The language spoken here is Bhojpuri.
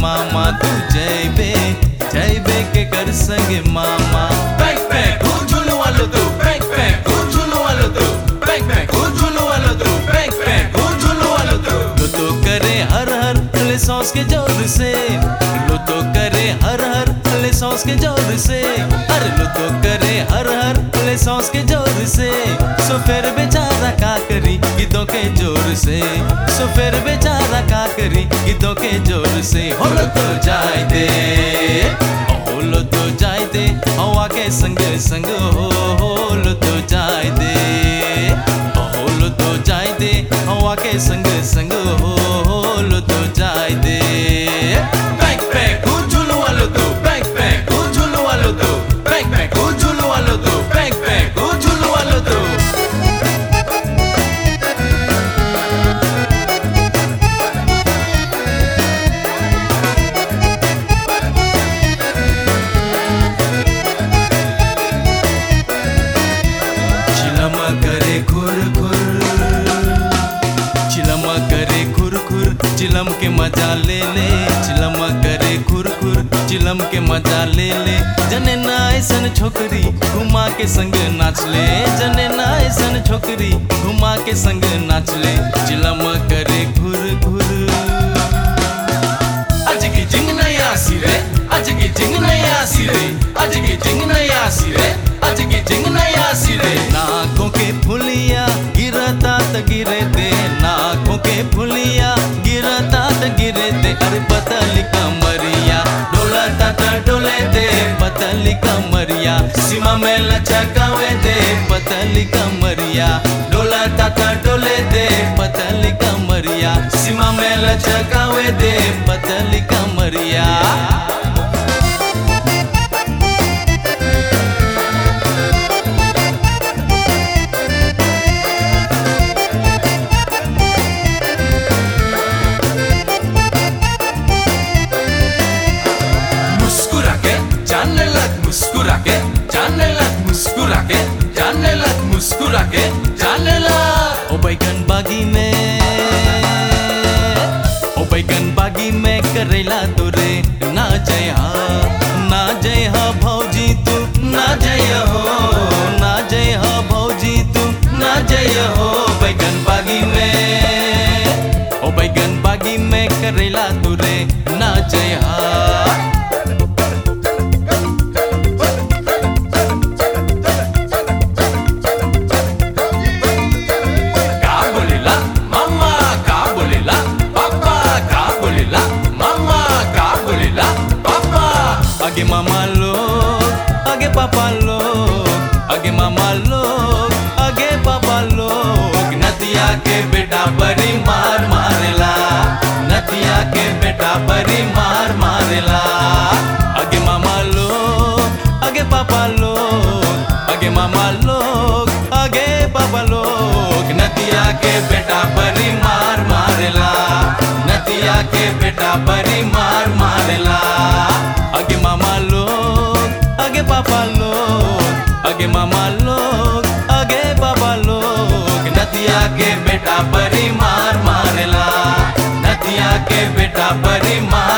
मामा तू जैबे जैबे के कर संगे मामा Bang bang, who झूलू वालो तू? Bang bang, who झूलू वालो तू? Bang bang, who झूलू वालो तू? Bang bang, who झूलू वालो तू? लो तो करे हर हर ले सॉस के जोर से लो तो करे हर हर ले सॉस के जोर से अरे लो तो करे हर हर ले सॉस के जोर से सो फिर बेचारा का करी गीतों के जोर से सो फिर बेचारा का करी गीतों के जोर से हो लो तो जाए दे हो लो तो जाए दे हवा के संग संग हो हो लो तो जाए दे हो लो तो जाए दे हवा के संग संग हो हो लो तो जाए दे Bang bang, who झूलू वालो तू? Bang bang, who झूलू वालो तू? Bang bang, who झूलू वालो तू? Bang bang, who झूलू वालो तू? चिलम करे खुर खुर चिलम करे खुर खुर चिलम के मजा ले ले चिलम करे खुर खुर चिलम के मजा ले ले जने ना ऐसन छोकरी घुमा के संग नाच ले जने ना ऐसन छोकरी घुमा के संग नाच ले चिलम करे खुर खुर आज की जिंग नया सिरे आज की जिंग नया सिरे आज की जिंग नया सिरे आज की जिंग नया सिरे नाकों के फुलिया गिरता त गिरे दे नाकों के फुलिया गिरता त गिरे दे अरे पतली कमरिया डोलता त डोले दे पतली कमरिया सीमा में लचकावे दे पतली कमरिया डोलता त डोले दे पतली कमरिया सीमा में लचकावे दे पतली कमरिया मुस्कुरा के जानने लग मुस्कुरा के जानने लग मुस्कुरा के जानने लग मुस्कुरा के जानने लग ओ बैगन बागी में ओ बैगन बागी में करेला तोरे ना जय हा ना जय हा भौजी तू ना जय हो ना जय हा भौजी तू ना जय हो बैगन बागी में ओ बैगन बागी में करेला तोरे ना जय हा का बोलेला मम्मा का बोलेला पापा का बोलेला मम्मा का बोलेला पापा आगे मामा लोग आगे पापा लोग आगे मामा लोग आगे पापा लोग नदिया के बेटा बड़ी मार मारेला नदिया के बेटा बड़ी मार मारेला आगे मामा लोग आगे पापा लोग आगे मामा लोग आगे पापा लोग नदिया के बेटा बड़ी मार मारेला नदिया के बेटा बड़ी मार मारेला आगे मामा लोग आगे पापा लोग आगे मामा लोग आगे पापा लोग नदिया के बेटा बड़ी मार मारेला नदिया के बेटा बड़ी मार